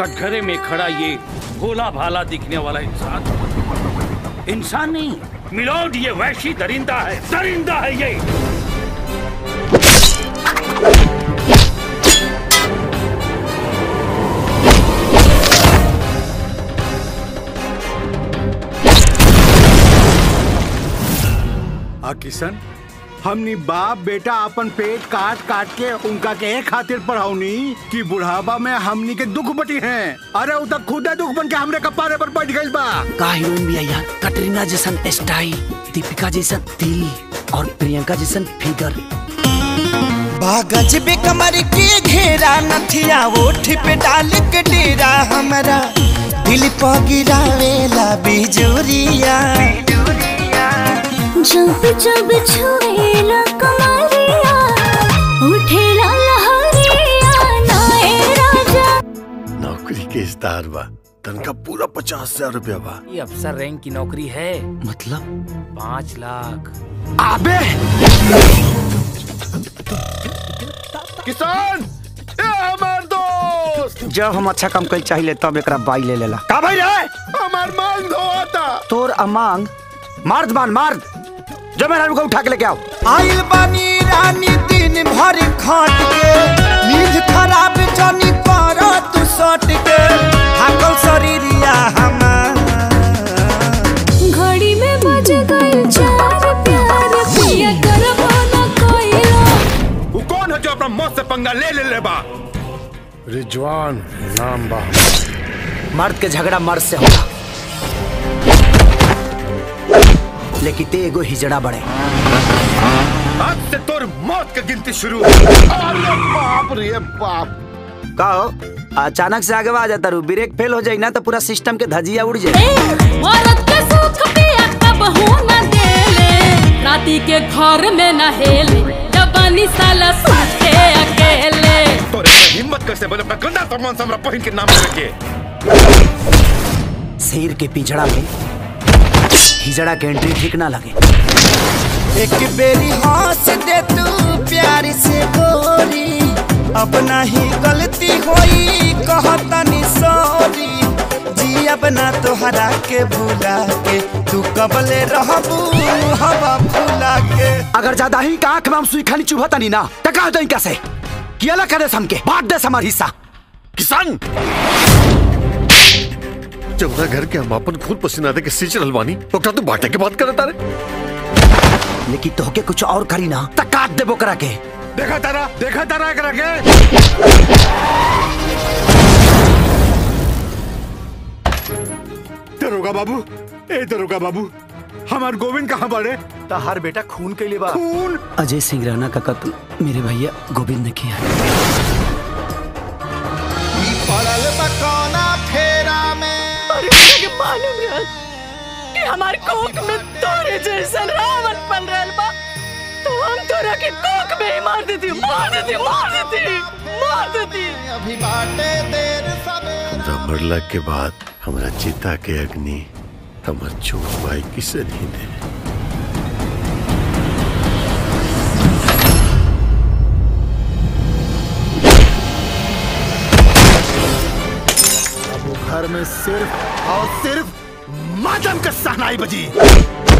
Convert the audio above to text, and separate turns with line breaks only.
कटघरे में खड़ा ये भोला भाला दिखने वाला इंसान इंसान नहीं मिलोड ये वैशी दरिंदा है दरिंदा है ये
आ किशन हमनी बाप बेटा अपन पेट काट काट के उनका के एक खातिर पढ़ाऊनी कि बुढ़ापा में हमनी के दुख बटी हैं अरे उ तक खुदे दुख बन के हमरे कपारे पर बैठ गइल बा
का हीरोइन भी है यार कटरीना जैसन स्टाइल दीपिका जैसन दिल और प्रियंका जैसन फिगर
बागज बे कमर के घेरा नथिया ओठ पे डाल के डेरा हमारा दिल पर गिरावेला बिजुरिया
जब जब छुएला कमरिया उठेला लहरिया नाए राजा
नौकरी के इस्तार बा तनका पूरा पचास हजार रुपया बा
ये अफसर रैंक की नौकरी है मतलब पाँच लाख
अबे किसान ए हमार दोस्त
जब हम अच्छा काम कल चाहिए तब एक बाई ले लेला का भाई रे
हमार मांग धोता
तोर अमांग मार्द मान मार्द जो मेरा को उठा के लेके आओ
आइल बानी रानी दिन भर खट के नींद खराब जानी कर तू सट के थाकल शरीरिया हमार
घड़ी में बज गए चार प्यार पिया करबो न कोइला
वो कौन है जो अपना मौत से पंगा ले ले ले बा
रिजवान नाम बा
मर्द के झगड़ा मर्द से होगा लेकिन ते एगो हिजड़ा बड़े
आज से तोर मौत की गिनती शुरू अरे बाप रे बाप
का हो अचानक से आगे आ जाता रू ब्रेक फेल हो जाई ना तो पूरा सिस्टम के धजिया उड़ जाए
ए औरत के सुख पिया कब हो न देले राती के घर में न हेले जबानी साला सूखे अकेले
तोरे के हिम्मत कैसे बोले अपना गंदा सामान से हमरा पहिन के नाम लेके
शेर के पिछड़ा में हिजड़ा के एंट्री ठीक ना लगे
एक बेरी हंस दे तू प्यार से गोरी अब नहीं गलती होई कहतनी सॉरी जी अब ना तोहरा के भूला के तू कबले रहबू हवा फूला के
अगर ज्यादा ही का आंख में हम सुई खाली चुभता नहीं ना तो कहा दई कैसे कि अलग करे हमके बांट दे हमार हिस्सा
किसान जमुना घर के हम अपन खून पसीना दे के सींच रहल बानी ओकरा तू बांटे के बात करत तारे
लेकिन तोहके कुछ और करी ना तो काट देबो करा के
देखा तारा देखा तारा एकरा के दरोगा बाबू ए दरोगा बाबू हमार गोविंद कहाँ बड़े
हर बेटा खून के लिए बा
खून
अजय सिंह राणा का कत्ल मेरे भैया गोविंद ने किया
पड़ल बकौना फेरा में
मालूम रहा कि हमार कोक में तोरे जैसन रावण पल रहल बा तो हम तोरा के कोक में ही मार देती मार देती मार देती मार देती
अभी बाटे देर सवेर
हमरा मरला के बाद हमरा चिता के अग्नि हमर चोट भाई किसे नहीं दे
अब वो घर में सिर्फ और सिर्फ मातम का सहनाई बजी